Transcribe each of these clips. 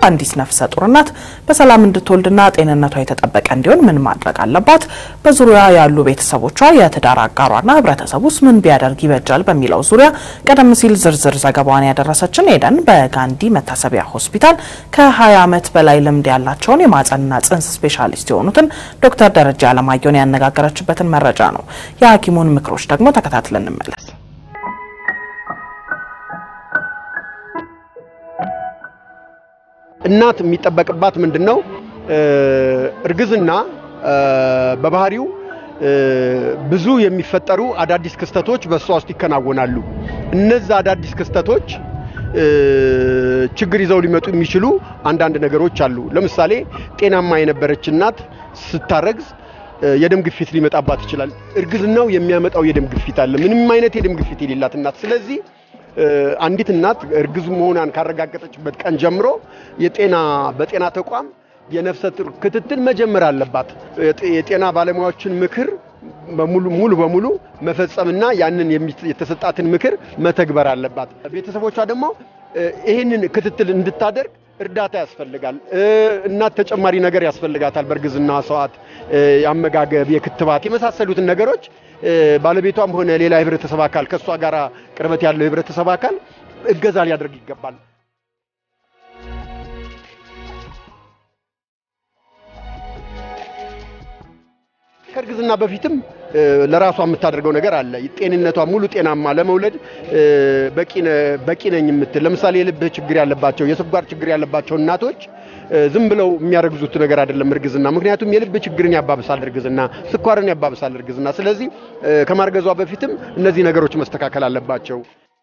አንዲት ነፍሰ ጡር እናት በሰላም እንድትወልድና ጤንነቷ የተጠበቀ እንዲሆን ምን ማድረግ አለባት? በዙሪያ ያሉ ቤተሰቦቿ፣ የትዳር አጋሯና ህብረተሰቡስ ምን ቢያደርግ ይበጃል? በሚለው ዙሪያ ቀደም ሲል ዝርዝር ዘገባዋን ያደረሰችን ኤደን በጋንዲ መታሰቢያ ሆስፒታል ከ20 ዓመት በላይ ልምድ ያላቸውን የማህጸንና ጽንስ ስፔሻሊስት የሆኑትን ዶክተር ደረጃ አለማየሁን ያነጋገረችበትን መረጃ ነው። የሐኪሙን ምክሮች ደግሞ ተከታትለን እንመለስ። እናት የሚጠበቅባት ምንድን ነው? እርግዝና በባህሪው ብዙ የሚፈጠሩ አዳዲስ ክስተቶች በእሷ ውስጥ ይከናወናሉ። እነዛ አዳዲስ ክስተቶች ችግር ይዘው ሊመጡ የሚችሉ አንዳንድ ነገሮች አሉ። ለምሳሌ ጤናማ የነበረች እናት ስታረግዝ የደም ግፊት ሊመጣባት ይችላል። እርግዝናው የሚያመጣው የደም ግፊት አለ፣ ምንም አይነት የደም ግፊት የሌላት እናት። ስለዚህ አንዲት እናት እርግዝ መሆኗን ካረጋገጠችበት ቀን ጀምሮ የጤና በጤና ተቋም የነፍሰ ጡር ክትትል መጀመር አለባት። የጤና ባለሙያዎችን ምክር በሙሉ ሙሉ በሙሉ መፈጸምና ያንን የተሰጣትን ምክር መተግበር አለባት። ቤተሰቦቿ ደግሞ ይህንን ክትትል እንድታደርግ እርዳታ ያስፈልጋል። እናት ተጨማሪ ነገር ያስፈልጋታል። በእርግዝና ሰዓት የአመጋገብ፣ የክትባት የመሳሰሉትን ነገሮች ባለቤቷም ሆነ ሌላ የህብረተሰብ አካል ከእሷ ጋር ቅርበት ያለው የህብረተሰብ አካል እገዛ ሊያደርግ ይገባል። ከእርግዝና በፊትም ለራሷ የምታደርገው ነገር አለ። ጤንነቷ ሙሉ ጤናማ ለመውለድ በቂ ነኝ የምትል ለምሳሌ የልብ ችግር ያለባቸው፣ የስኳር ችግር ያለባቸው እናቶች ዝም ብለው የሚያረግዙት ነገር አይደለም እርግዝና። ምክንያቱም የልብ ችግርን ያባብሳል እርግዝና፣ ስኳርን ያባብሳል እርግዝና። ስለዚህ ከማርገዟ በፊትም እነዚህ ነገሮች መስተካከል አለባቸው።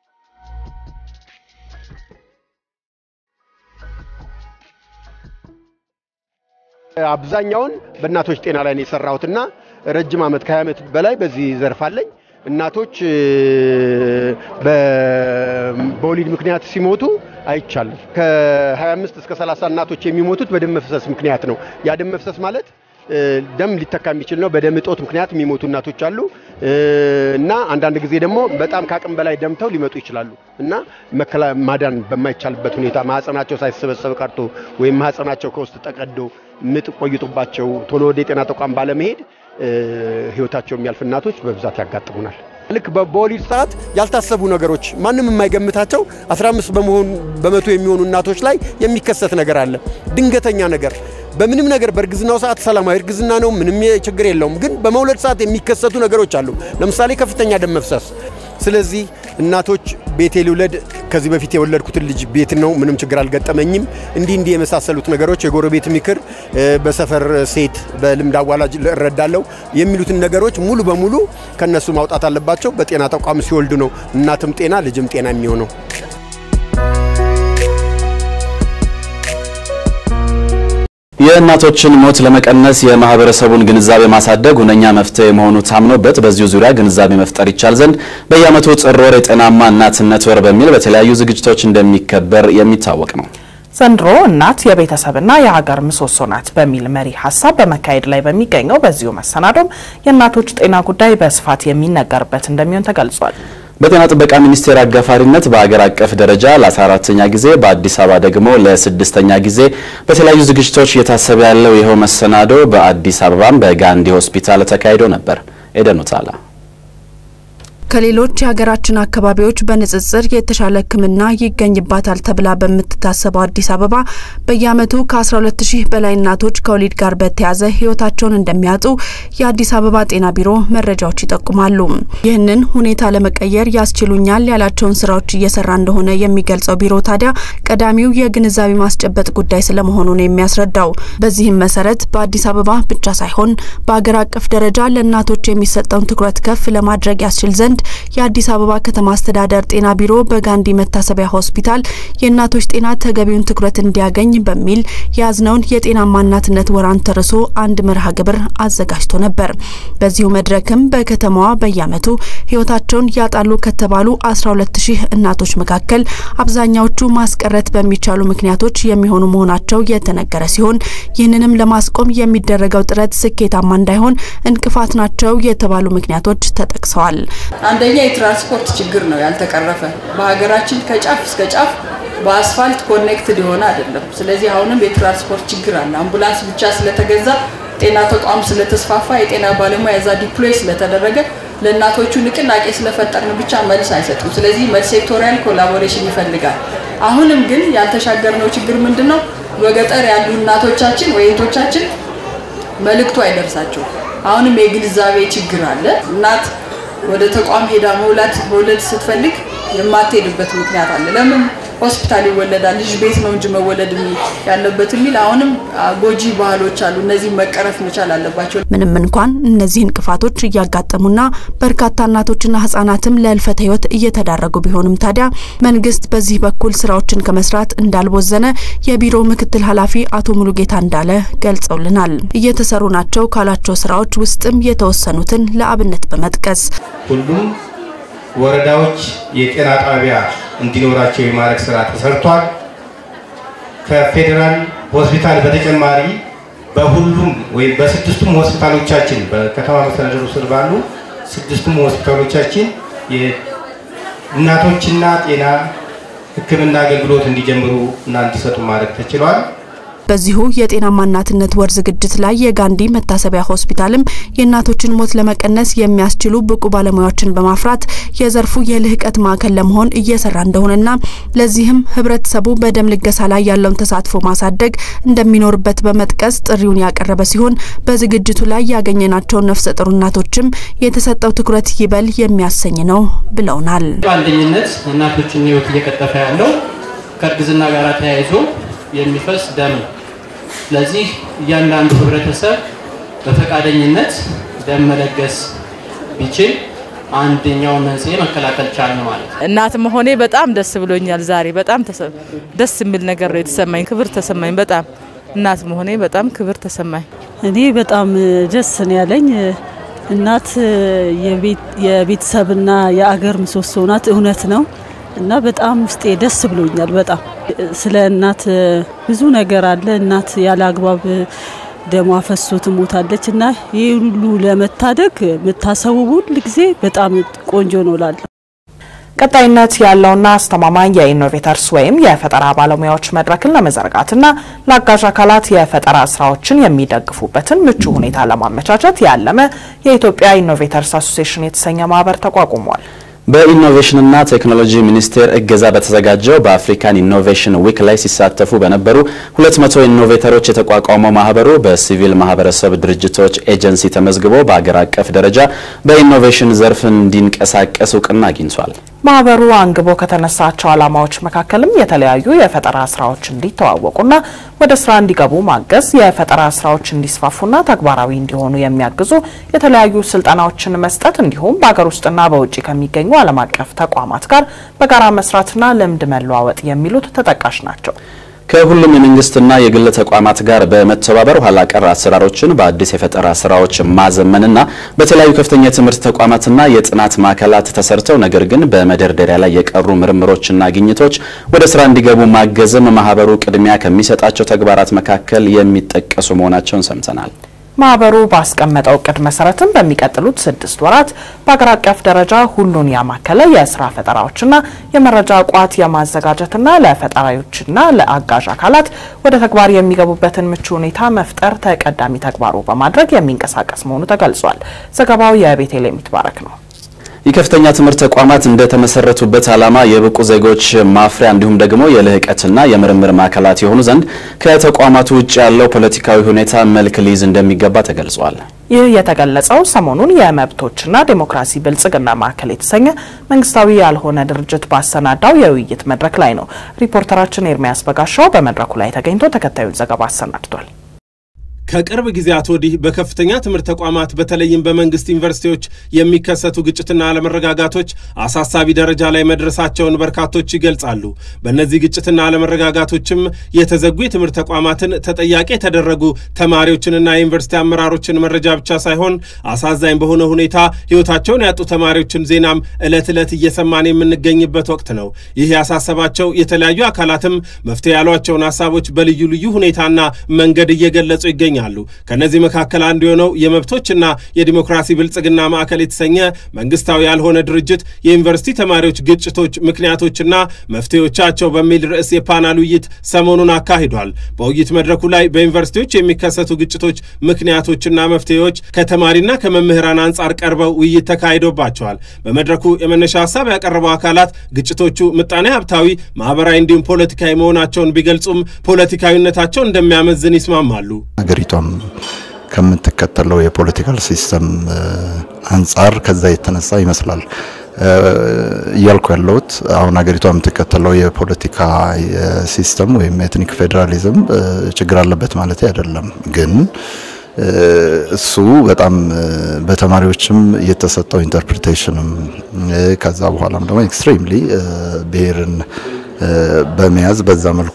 አብዛኛውን በእናቶች ጤና ላይ ነው የሰራሁትና ረጅም ዓመት ከ20 ዓመት በላይ በዚህ ዘርፍ አለኝ። እናቶች በወሊድ ምክንያት ሲሞቱ አይቻልም። ከ25 እስከ 30 እናቶች የሚሞቱት በደም መፍሰስ ምክንያት ነው። ያ ደም መፍሰስ ማለት ደም ሊተካ የሚችል ነው። በደም እጦት ምክንያት የሚሞቱ እናቶች አሉ እና አንዳንድ ጊዜ ደግሞ በጣም ከአቅም በላይ ደምተው ሊመጡ ይችላሉ እና ማዳን በማይቻልበት ሁኔታ ማህፀናቸው ሳይሰበሰብ ቀርቶ ወይም ማህፀናቸው ከውስጥ ተቀዶ ምጥ ቆይቶባቸው ቶሎ ወደ የጤና ተቋም ባለመሄድ ህይወታቸው የሚያልፍ እናቶች በብዛት ያጋጥሙናል። ልክ በወሊድ ሰዓት ያልታሰቡ ነገሮች ማንም የማይገምታቸው 15 በመሆን በመቶ የሚሆኑ እናቶች ላይ የሚከሰት ነገር አለ። ድንገተኛ ነገር በምንም ነገር በእርግዝናው ሰዓት ሰላማዊ እርግዝና ነው፣ ምንም ችግር የለውም። ግን በመውለድ ሰዓት የሚከሰቱ ነገሮች አሉ። ለምሳሌ ከፍተኛ ደም መፍሰስ። ስለዚህ እናቶች ቤቴ ልውለድ፣ ከዚህ በፊት የወለድኩትን ልጅ ቤት ነው፣ ምንም ችግር አልገጠመኝም፣ እንዲህ እንዲህ የመሳሰሉት ነገሮች የጎረቤት ምክር፣ በሰፈር ሴት በልምድ አዋላጅ እረዳለሁ የሚሉትን ነገሮች ሙሉ በሙሉ ከነሱ ማውጣት አለባቸው። በጤና ተቋም ሲወልዱ ነው እናትም ጤና ልጅም ጤና የሚሆነው። የእናቶችን ሞት ለመቀነስ የማህበረሰቡን ግንዛቤ ማሳደግ ሁነኛ መፍትሄ መሆኑ ታምኖበት በዚሁ ዙሪያ ግንዛቤ መፍጠር ይቻል ዘንድ በየዓመቱ ጥር ወር የጤናማ እናትነት ወር በሚል በተለያዩ ዝግጅቶች እንደሚከበር የሚታወቅ ነው። ዘንድሮ እናት የቤተሰብና የሀገር ምሰሶ ናት በሚል መሪ ሀሳብ በመካሄድ ላይ በሚገኘው በዚሁ መሰናዶም የእናቶች ጤና ጉዳይ በስፋት የሚነገርበት እንደሚሆን ተገልጿል። በጤና ጥበቃ ሚኒስቴር አጋፋሪነት በሀገር አቀፍ ደረጃ ለ14ተኛ ጊዜ በአዲስ አበባ ደግሞ ለስድስተኛ ጊዜ በተለያዩ ዝግጅቶች እየታሰበ ያለው ይኸው መሰናዶ በአዲስ አበባም በጋንዲ ሆስፒታል ተካሂዶ ነበር። ኤደኑ ታላ ከሌሎች የሀገራችን አካባቢዎች በንጽጽር የተሻለ ሕክምና ይገኝባታል ተብላ በምትታሰበው አዲስ አበባ በየዓመቱ ከ12 ሺህ በላይ እናቶች ከወሊድ ጋር በተያያዘ ሕይወታቸውን እንደሚያጡ የአዲስ አበባ ጤና ቢሮ መረጃዎች ይጠቁማሉ። ይህንን ሁኔታ ለመቀየር ያስችሉኛል ያላቸውን ስራዎች እየሰራ እንደሆነ የሚገልጸው ቢሮ ታዲያ ቀዳሚው የግንዛቤ ማስጨበጥ ጉዳይ ስለመሆኑ ነው የሚያስረዳው። በዚህም መሰረት በአዲስ አበባ ብቻ ሳይሆን በሀገር አቀፍ ደረጃ ለእናቶች የሚሰጠውን ትኩረት ከፍ ለማድረግ ያስችል ዘንድ የአዲስ አበባ ከተማ አስተዳደር ጤና ቢሮ በጋንዲ መታሰቢያ ሆስፒታል የእናቶች ጤና ተገቢውን ትኩረት እንዲያገኝ በሚል የያዝነውን የጤናማ እናትነት ወራን ተርሶ አንድ መርሃ ግብር አዘጋጅቶ ነበር። በዚሁ መድረክም በከተማዋ በየዓመቱ ህይወታቸውን ያጣሉ ከተባሉ 12 ሺህ እናቶች መካከል አብዛኛዎቹ ማስቀረት በሚቻሉ ምክንያቶች የሚሆኑ መሆናቸው የተነገረ ሲሆን ይህንንም ለማስቆም የሚደረገው ጥረት ስኬታማ እንዳይሆን እንቅፋት ናቸው የተባሉ ምክንያቶች ተጠቅሰዋል። አንደኛ የትራንስፖርት ችግር ነው ያልተቀረፈ። በሀገራችን ከጫፍ እስከ ጫፍ በአስፋልት ኮኔክትድ የሆነ አይደለም። ስለዚህ አሁንም የትራንስፖርት ችግር አለ። አምቡላንስ ብቻ ስለተገዛ ጤና ተቋም ስለተስፋፋ የጤና ባለሙያ እዛ ዲፕሎይ ስለተደረገ ለእናቶቹ ንቅናቄ ስለፈጠርን ብቻ መልስ አይሰጡም። ስለዚህ መልስ ሴክቶሪያል ኮላቦሬሽን ይፈልጋል። አሁንም ግን ያልተሻገርነው ችግር ምንድን ነው? በገጠር ያሉ እናቶቻችን ወይ እህቶቻችን መልእክቱ አይደርሳቸው። አሁንም የግንዛቤ ችግር አለ። እናት ወደ ተቋም ሄዳ መውላት መውለድ ስትፈልግ የማትሄድበት ምክንያት አለ። ለምን ሆስፒታል ይወለዳል ልጅ ቤት ነው እንጂ መወለድ ያለበት የሚል አሁንም ጎጂ ባህሎች አሉ። እነዚህ መቀረፍ መቻል አለባቸው። ምንም እንኳን እነዚህ እንቅፋቶች እያጋጠሙና በርካታ እናቶችና ህጻናትም ለህልፈተ ህይወት እየተዳረጉ ቢሆንም ታዲያ መንግስት በዚህ በኩል ስራዎችን ከመስራት እንዳልቦዘነ የቢሮው ምክትል ኃላፊ አቶ ሙሉጌታ እንዳለ ገልጸውልናል። እየተሰሩ ናቸው ካላቸው ስራዎች ውስጥም የተወሰኑትን ለአብነት በመጥቀስ ሁሉም ወረዳዎች የጤና ጣቢያ እንዲኖራቸው የማድረግ ስራ ተሰርቷል። ከፌዴራል ሆስፒታል በተጨማሪ በሁሉም ወይም በስድስቱም ሆስፒታሎቻችን በከተማ መስተዳድሩ ስር ባሉ ስድስቱም ሆስፒታሎቻችን የእናቶችና ጤና ሕክምና አገልግሎት እንዲጀምሩ እና እንዲሰጡ ማድረግ ተችሏል። በዚሁ የጤናማ እናትነት ወር ዝግጅት ላይ የጋንዲ መታሰቢያ ሆስፒታልም የእናቶችን ሞት ለመቀነስ የሚያስችሉ ብቁ ባለሙያዎችን በማፍራት የዘርፉ የልህቀት ማዕከል ለመሆን እየሰራ እንደሆነና ለዚህም ህብረተሰቡ በደም ልገሳ ላይ ያለውን ተሳትፎ ማሳደግ እንደሚኖርበት በመጥቀስ ጥሪውን ያቀረበ ሲሆን በዝግጅቱ ላይ ያገኘናቸውን ነፍሰ ጡር እናቶችም የተሰጠው ትኩረት ይበል የሚያሰኝ ነው ብለውናል። በአንደኝነት እናቶችን ህይወት እየቀጠፈ ያለው ከእርግዝና ጋር ተያይዞ የሚፈስ ደም ነው። ስለዚህ እያንዳንዱ ህብረተሰብ በፈቃደኝነት ደም መለገስ ቢችል አንደኛውን መንስኤ መከላከል ቻልን ማለት ነው። እናት መሆኔ በጣም ደስ ብሎኛል። ዛሬ በጣም ደስ የሚል ነገር ነው የተሰማኝ። ክብር ተሰማኝ። በጣም እናት መሆኔ በጣም ክብር ተሰማኝ። እኔ በጣም ደስ ነው ያለኝ። እናት የቤተሰብና የአገር ምሰሶ ናት። እውነት ነው እና በጣም ውስጤ ደስ ብሎኛል። በጣም ስለ እናት ብዙ ነገር አለ። እናት ያለ አግባብ ደሟ ፈሶ ትሞታለች እና ይህ ሁሉ ለመታደግ የምታሰቡ ሁል ጊዜ በጣም ቆንጆ ነው ላለ ቀጣይነት ያለውና አስተማማኝ የኢኖቬተርስ ወይም የፈጠራ ባለሙያዎች መድረክን ለመዘርጋትና ለአጋዥ አካላት የፈጠራ ስራዎችን የሚደግፉበትን ምቹ ሁኔታ ለማመቻቸት ያለመ የኢትዮጵያ ኢኖቬተርስ አሶሲዬሽን የተሰኘ ማህበር ተቋቁሟል። በኢኖቬሽንና ቴክኖሎጂ ሚኒስቴር እገዛ በተዘጋጀው በአፍሪካን ኢኖቬሽን ዊክ ላይ ሲሳተፉ በነበሩ 200 ኢኖቬተሮች የተቋቋመው ማህበሩ በሲቪል ማህበረሰብ ድርጅቶች ኤጀንሲ ተመዝግቦ በአገር አቀፍ ደረጃ በኢኖቬሽን ዘርፍ እንዲንቀሳቀስ እውቅና አግኝቷል። ማህበሩ አንግቦ ከተነሳቸው ዓላማዎች መካከልም የተለያዩ የፈጠራ ስራዎች እንዲተዋወቁና ወደ ስራ እንዲገቡ ማገዝ፣ የፈጠራ ስራዎች እንዲስፋፉና ተግባራዊ እንዲሆኑ የሚያግዙ የተለያዩ ስልጠናዎችን መስጠት እንዲሁም በሀገር ውስጥና በውጭ ከሚገኙ ዓለም አቀፍ ተቋማት ጋር በጋራ መስራትና ልምድ መለዋወጥ የሚሉት ተጠቃሽ ናቸው። ከሁሉም የመንግስትና የግል ተቋማት ጋር በመተባበር ኋላ ቀር አሰራሮችን በአዲስ የፈጠራ ስራዎች ማዘመንና በተለያዩ ከፍተኛ የትምህርት ተቋማትና የጥናት ማዕከላት ተሰርተው ነገር ግን በመደርደሪያ ላይ የቀሩ ምርምሮችና ግኝቶች ወደ ስራ እንዲገቡ ማገዝም ማህበሩ ቅድሚያ ከሚሰጣቸው ተግባራት መካከል የሚጠቀሱ መሆናቸውን ሰምተናል። ማህበሩ ባስቀመጠው እቅድ መሰረትም በሚቀጥሉት ስድስት ወራት በአገር አቀፍ ደረጃ ሁሉን ያማከለ የስራ ፈጠራዎችና የመረጃ ቋት የማዘጋጀትና ለፈጠራዎችና ለአጋዥ አካላት ወደ ተግባር የሚገቡበትን ምቹ ሁኔታ መፍጠር ተቀዳሚ ተግባሩ በማድረግ የሚንቀሳቀስ መሆኑ ተገልጿል። ዘገባው የቤተልሔም ይትባረክ ነው። የከፍተኛ ትምህርት ተቋማት እንደተመሰረቱበት ዓላማ የብቁ ዜጎች ማፍሪያ እንዲሁም ደግሞ የልህቀትና የምርምር ማዕከላት የሆኑ ዘንድ ከተቋማቱ ውጭ ያለው ፖለቲካዊ ሁኔታ መልክ ሊይዝ እንደሚገባ ተገልጿል። ይህ የተገለጸው ሰሞኑን የመብቶችና ዴሞክራሲ ብልጽግና ማዕከል የተሰኘ መንግስታዊ ያልሆነ ድርጅት ባሰናዳው የውይይት መድረክ ላይ ነው። ሪፖርተራችን ኤርሚያስ በጋሻው በመድረኩ ላይ ተገኝቶ ተከታዩን ዘገባ አሰናድቷል። ከቅርብ ጊዜያት ወዲህ በከፍተኛ ትምህርት ተቋማት በተለይም በመንግስት ዩኒቨርሲቲዎች የሚከሰቱ ግጭትና አለመረጋጋቶች አሳሳቢ ደረጃ ላይ መድረሳቸውን በርካቶች ይገልጻሉ። በእነዚህ ግጭትና አለመረጋጋቶችም የተዘጉ የትምህርት ተቋማትን ተጠያቂ የተደረጉ ተማሪዎችንና የዩኒቨርሲቲ አመራሮችን መረጃ ብቻ ሳይሆን አሳዛኝ በሆነ ሁኔታ ሕይወታቸውን ያጡ ተማሪዎችን ዜናም ዕለት ዕለት እየሰማን የምንገኝበት ወቅት ነው። ይህ ያሳሰባቸው የተለያዩ አካላትም መፍትሄ ያሏቸውን ሀሳቦች በልዩ ልዩ ሁኔታና መንገድ እየገለጹ ይገኛሉ። ይገኛሉ። ከእነዚህ መካከል አንዱ የሆነው የመብቶችና የዲሞክራሲ ብልጽግና ማዕከል የተሰኘ መንግስታዊ ያልሆነ ድርጅት የዩኒቨርሲቲ ተማሪዎች ግጭቶች ምክንያቶችና መፍትሄዎቻቸው በሚል ርዕስ የፓናል ውይይት ሰሞኑን አካሂዷል። በውይይት መድረኩ ላይ በዩኒቨርሲቲዎች የሚከሰቱ ግጭቶች ምክንያቶችና መፍትሄዎች ከተማሪና ከመምህራን አንጻር ቀርበው ውይይት ተካሂዶባቸዋል። በመድረኩ የመነሻ ሀሳብ ያቀረቡ አካላት ግጭቶቹ ምጣኔ ሀብታዊ፣ ማህበራዊ እንዲሁም ፖለቲካዊ መሆናቸውን ቢገልጹም ፖለቲካዊነታቸው እንደሚያመዝን ይስማማሉ። ሀገሪቷም ከምትከተለው የፖለቲካል ሲስተም አንጻር ከዛ የተነሳ ይመስላል እያልኩ ያለሁት አሁን ሀገሪቷ የምትከተለው የፖለቲካ ሲስተም ወይም ኤትኒክ ፌዴራሊዝም ችግር አለበት ማለት አይደለም። ግን እሱ በጣም በተማሪዎችም የተሰጠው ኢንተርፕሪቴሽንም ከዛ በኋላም ደግሞ ኤክስትሪምሊ ብሔርን በመያዝ በዛ መልኩ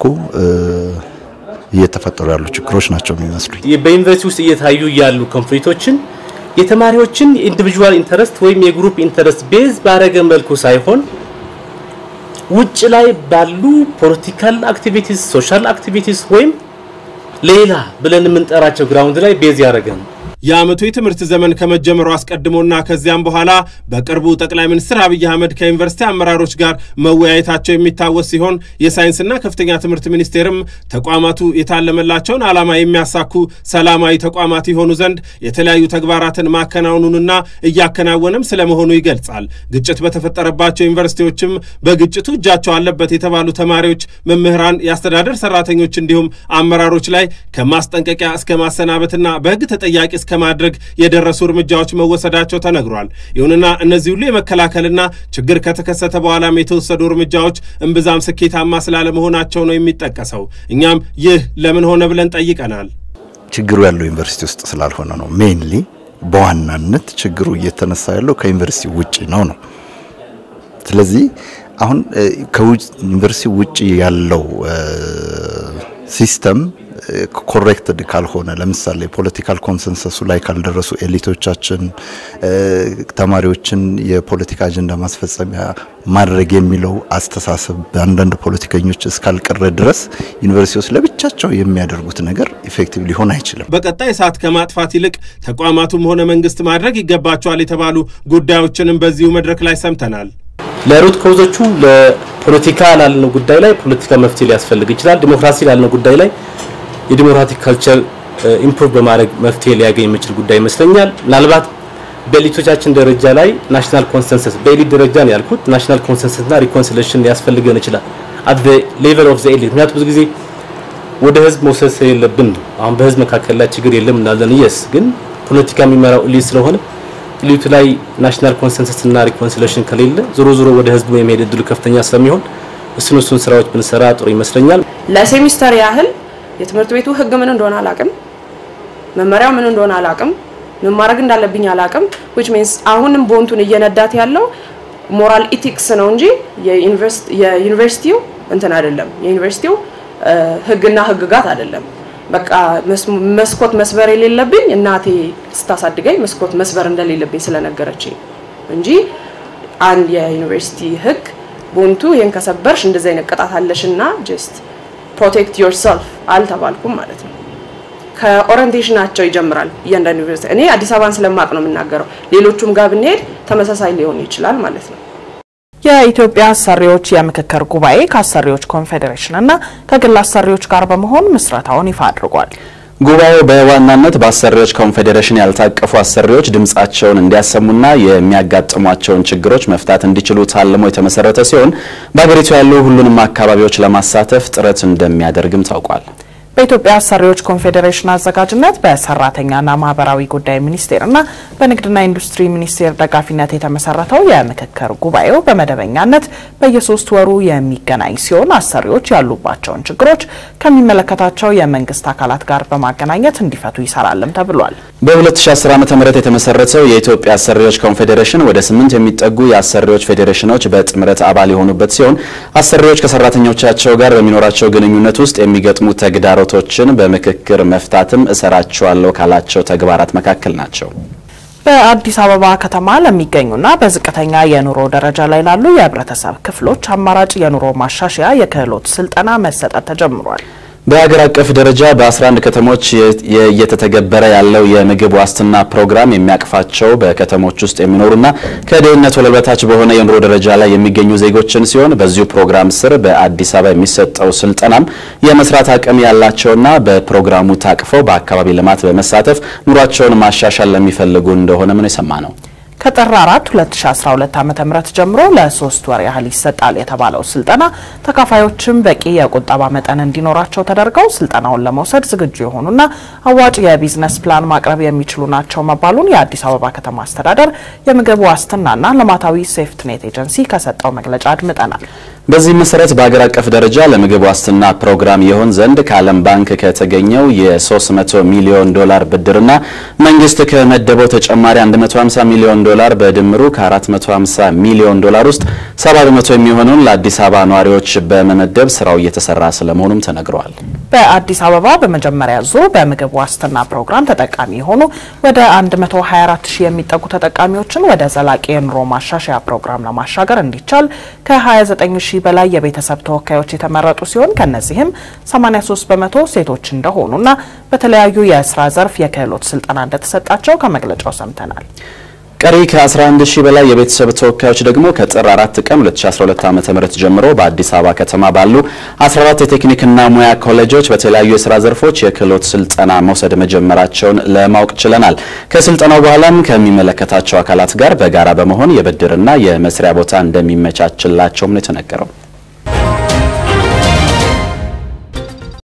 እየተፈጠሩ ያሉ ችግሮች ናቸው የሚመስሉኝ። በዩኒቨርሲቲ ውስጥ እየታዩ ያሉ ኮንፍሊክቶችን የተማሪዎችን ኢንዲቪጁዋል ኢንተረስት ወይም የግሩፕ ኢንተረስት ቤዝ ባረገ መልኩ ሳይሆን ውጭ ላይ ባሉ ፖለቲካል አክቲቪቲስ፣ ሶሻል አክቲቪቲስ ወይም ሌላ ብለን የምንጠራቸው ግራውንድ ላይ ቤዝ ያደረገ ነው። የዓመቱ የትምህርት ዘመን ከመጀመሩ አስቀድሞና ከዚያም በኋላ በቅርቡ ጠቅላይ ሚኒስትር አብይ አህመድ ከዩኒቨርሲቲ አመራሮች ጋር መወያየታቸው የሚታወስ ሲሆን የሳይንስና ከፍተኛ ትምህርት ሚኒስቴርም ተቋማቱ የታለመላቸውን ዓላማ የሚያሳኩ ሰላማዊ ተቋማት የሆኑ ዘንድ የተለያዩ ተግባራትን ማከናወኑንና እያከናወነም ስለመሆኑ ይገልጻል። ግጭት በተፈጠረባቸው ዩኒቨርሲቲዎችም በግጭቱ እጃቸው አለበት የተባሉ ተማሪዎች፣ መምህራን፣ የአስተዳደር ሰራተኞች እንዲሁም አመራሮች ላይ ከማስጠንቀቂያ እስከ ማሰናበትና በሕግ ተጠያቂ እስከ ማድረግ የደረሱ እርምጃዎች መወሰዳቸው ተነግሯል። ይሁንና እነዚህ ሁሉ የመከላከልና ችግር ከተከሰተ በኋላም የተወሰዱ እርምጃዎች እምብዛም ስኬታማ ስላለመሆናቸው ነው የሚጠቀሰው። እኛም ይህ ለምን ሆነ ብለን ጠይቀናል። ችግሩ ያለው ዩኒቨርሲቲ ውስጥ ስላልሆነ ነው። ሜይንሊ በዋናነት ችግሩ እየተነሳ ያለው ከዩኒቨርሲቲ ውጭ ነው ነው ስለዚህ አሁን ከዩኒቨርሲቲ ውጭ ያለው ሲስተም ኮሬክትድ ካልሆነ ለምሳሌ ፖለቲካል ኮንሰንሰሱ ላይ ካልደረሱ ኤሊቶቻችን ተማሪዎችን የፖለቲካ አጀንዳ ማስፈጸሚያ ማድረግ የሚለው አስተሳሰብ በአንዳንድ ፖለቲከኞች እስካልቀረ ድረስ ዩኒቨርሲቲዎች ለብቻቸው የሚያደርጉት ነገር ኢፌክቲቭ ሊሆን አይችልም። በቀጣይ እሳት ከማጥፋት ይልቅ ተቋማቱም ሆነ መንግስት ማድረግ ይገባቸዋል የተባሉ ጉዳዮችንም በዚሁ መድረክ ላይ ሰምተናል። ለሩት ኮዞቹ ለፖለቲካ ላልነው ጉዳይ ላይ ፖለቲካ መፍትሄ ሊያስፈልግ ይችላል። ዲሞክራሲ ላልነው ጉዳይ ላይ የዲሞክራቲክ ካልቸር ኢምፕሩቭ በማድረግ መፍትሄ ሊያገኝ የሚችል ጉዳይ ይመስለኛል። ምናልባት በኤሊቶቻችን ደረጃ ላይ ናሽናል ኮንሰንሰስ በኤሊት ደረጃ ነው ያልኩት። ናሽናል ኮንሰንሰስና ሪኮንሲሌሽን ሊያስፈልገን ይችላል አት ዘ ሌቨል ኦፍ ዘ ኤሊት። ምክንያቱም ብዙ ጊዜ ወደ ህዝብ መውሰድ ስለሌለብን ነው። አሁን በህዝብ መካከል ላይ ችግር የለም እናለን። የስ ግን ፖለቲካ የሚመራው ኤሊት ስለሆነ ኤሊቱ ላይ ናሽናል ኮንሰንሰስ እና ሪኮንሲሌሽን ከሌለ ዞሮ ዞሮ ወደ ህዝቡ የመሄድ እድሉ ከፍተኛ ስለሚሆን እሱን እሱን ስራዎች ብንሰራ ጥሩ ይመስለኛል። ለሴሚስተር ያህል የትምህርት ቤቱ ህግ ምን እንደሆነ አላቅም፣ መመሪያው ምን እንደሆነ አላቅም፣ ምን ማድረግ እንዳለብኝ አላቅም። which means አሁንም ቦንቱን እየነዳት ያለው ሞራል ኢቲክስ ነው እንጂ የዩኒቨርሲቲው እንትን አይደለም። የዩኒቨርሲቲው ህግና ህግጋት አይደለም። በቃ መስኮት መስበር የሌለብኝ እናቴ ስታሳድገኝ መስኮት መስበር እንደሌለብኝ ስለነገረችኝ እንጂ አንድ የዩኒቨርሲቲ ህግ ቦንቱ ይህን ከሰበርሽ እንደዚህ አይነት ቅጣት አለሽና ጀስት ፕሮቴክት ዮርሰልፍ አልተባልኩም ማለት ነው። ከኦሪንቴሽናቸው ይጀምራል እያንዳንዱ ዩኒቨርሲቲ። እኔ አዲስ አበባን ስለማቅ ነው የምናገረው። ሌሎቹም ጋር ብንሄድ ተመሳሳይ ሊሆን ይችላል ማለት ነው። የኢትዮጵያ አሰሪዎች የምክክር ጉባኤ ከአሰሪዎች ኮንፌዴሬሽን እና ከግል አሰሪዎች ጋር በመሆን ምስረታውን ይፋ አድርጓል። ጉባኤው በዋናነት በአሰሪዎች ኮንፌዴሬሽን ያልታቀፉ አሰሪዎች ድምጻቸውን እንዲያሰሙና የሚያጋጥሟቸውን ችግሮች መፍታት እንዲችሉ ታልሞ የተመሰረተ ሲሆን በሀገሪቱ ያሉ ሁሉንም አካባቢዎች ለማሳተፍ ጥረት እንደሚያደርግም ታውቋል። በኢትዮጵያ አሰሪዎች ኮንፌዴሬሽን አዘጋጅነት በሰራተኛና ማህበራዊ ጉዳይ ሚኒስቴርና በንግድና ኢንዱስትሪ ሚኒስቴር ደጋፊነት የተመሰረተው የምክክር ጉባኤው በመደበኛነት በየሶስት ወሩ የሚገናኝ ሲሆን አሰሪዎች ያሉባቸውን ችግሮች ከሚመለከታቸው የመንግስት አካላት ጋር በማገናኘት እንዲፈቱ ይሰራልም ተብሏል። በ2010 ዓ ም የተመሰረተው የኢትዮጵያ አሰሪዎች ኮንፌዴሬሽን ወደ ስምንት የሚጠጉ የአሰሪዎች ፌዴሬሽኖች በጥምረት አባል የሆኑበት ሲሆን አሰሪዎች ከሰራተኞቻቸው ጋር በሚኖራቸው ግንኙነት ውስጥ የሚገጥሙ ተግዳሮቶችን በምክክር መፍታትም እሰራቸዋለሁ ካላቸው ተግባራት መካከል ናቸው። በአዲስ አበባ ከተማ ለሚገኙና በዝቅተኛ የኑሮ ደረጃ ላይ ላሉ የህብረተሰብ ክፍሎች አማራጭ የኑሮ ማሻሻያ የክህሎት ስልጠና መሰጠት ተጀምሯል። በሀገር አቀፍ ደረጃ በ11 ከተሞች እየተተገበረ ያለው የምግብ ዋስትና ፕሮግራም የሚያቅፋቸው በከተሞች ውስጥ የሚኖሩና ከድህነት ወለል በታች በሆነ የኑሮ ደረጃ ላይ የሚገኙ ዜጎችን ሲሆን በዚሁ ፕሮግራም ስር በአዲስ አበባ የሚሰጠው ስልጠናም የመስራት አቅም ያላቸውና በፕሮግራሙ ታቅፈው በአካባቢ ልማት በመሳተፍ ኑሯቸውን ማሻሻል ለሚፈልጉ እንደሆነ ምን የሰማ ነው። ከጥር 4 2012 ዓ.ም ጀምሮ ለሶስት ወር ያህል ይሰጣል የተባለው ስልጠና ተካፋዮችም በቂ የቁጠባ መጠን እንዲኖራቸው ተደርገው ስልጠናውን ለመውሰድ ዝግጁ የሆኑና አዋጭ የቢዝነስ ፕላን ማቅረብ የሚችሉ ናቸው መባሉን የአዲስ አበባ ከተማ አስተዳደር የምግብ ዋስትናና ልማታዊ ሴፍትኔት ኤጀንሲ ከሰጠው መግለጫ አድምጠናል። በዚህ መሰረት በሀገር አቀፍ ደረጃ ለምግብ ዋስትና ፕሮግራም ይሆን ዘንድ ከዓለም ባንክ ከተገኘው የ300 ሚሊዮን ዶላር ብድርና መንግስት ከመደበው ተጨማሪ 150 ሚሊዮን ዶላር በድምሩ ከ450 ሚሊዮን ዶላር ውስጥ 70 በመቶ የሚሆነውን ለአዲስ አበባ ነዋሪዎች በመመደብ ስራው እየተሰራ ስለመሆኑም ተነግረዋል። በአዲስ አበባ በመጀመሪያ ዙር በምግብ ዋስትና ፕሮግራም ተጠቃሚ የሆኑ ወደ 124 ሺህ የሚጠጉ ተጠቃሚዎችን ወደ ዘላቂ የኑሮ ማሻሻያ ፕሮግራም ለማሻገር እንዲቻል ከ29 ሺህ በላይ የቤተሰብ ተወካዮች የተመረጡ ሲሆን ከነዚህም 83 በመቶ ሴቶች እንደሆኑና በተለያዩ የስራ ዘርፍ የክህሎት ስልጠና እንደተሰጣቸው ከመግለጫው ሰምተናል። ቀሪ ከ11 ሺህ በላይ የቤተሰብ ተወካዮች ደግሞ ከጥር 4 ቀን 2012 ዓ.ም ጀምሮ በአዲስ አበባ ከተማ ባሉ 14 የቴክኒክና ሙያ ኮሌጆች በተለያዩ የስራ ዘርፎች የክህሎት ስልጠና መውሰድ መጀመራቸውን ለማወቅ ችለናል። ከስልጠናው በኋላም ከሚመለከታቸው አካላት ጋር በጋራ በመሆን የብድርና የመስሪያ ቦታ እንደሚመቻችላቸውም ነው የተነገረው።